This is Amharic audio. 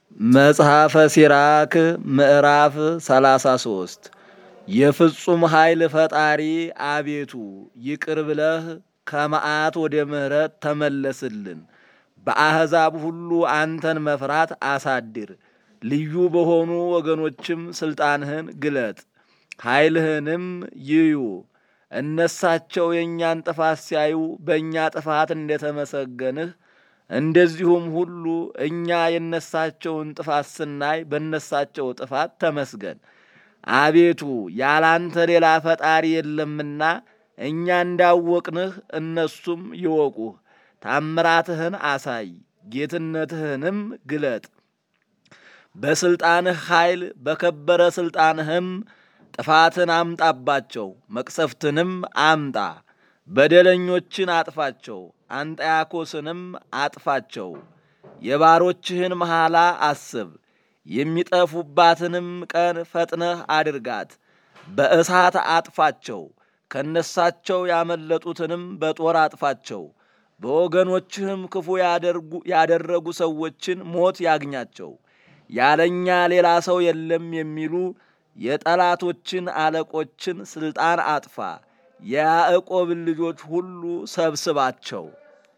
መጽሐፈ ሲራክ ምዕራፍ 33 የፍጹም ኃይል ፈጣሪ አቤቱ ይቅር ብለህ ከመዓት ወደ ምሕረት ተመለስልን። በአሕዛብ ሁሉ አንተን መፍራት አሳድር። ልዩ በሆኑ ወገኖችም ሥልጣንህን ግለጥ፣ ኃይልህንም ይዩ። እነሳቸው የእኛን ጥፋት ሲያዩ በእኛ ጥፋት እንደተመሰገንህ እንደዚሁም ሁሉ እኛ የነሳቸውን ጥፋት ስናይ በነሳቸው ጥፋት ተመስገን። አቤቱ ያላንተ ሌላ ፈጣሪ የለምና እኛ እንዳወቅንህ እነሱም ይወቁህ። ታምራትህን አሳይ፣ ጌትነትህንም ግለጥ። በሥልጣንህ ኃይል በከበረ ሥልጣንህም ጥፋትን አምጣባቸው፣ መቅሰፍትንም አምጣ። በደለኞችን አጥፋቸው፣ አንጠያኮስንም አጥፋቸው። የባሮችህን መሐላ አስብ፣ የሚጠፉባትንም ቀን ፈጥነህ አድርጋት። በእሳት አጥፋቸው፣ ከነሳቸው ያመለጡትንም በጦር አጥፋቸው። በወገኖችህም ክፉ ያደረጉ ሰዎችን ሞት ያግኛቸው። ያለኛ ሌላ ሰው የለም የሚሉ የጠላቶችን አለቆችን ሥልጣን አጥፋ። የያዕቆብን ልጆች ሁሉ ሰብስባቸው።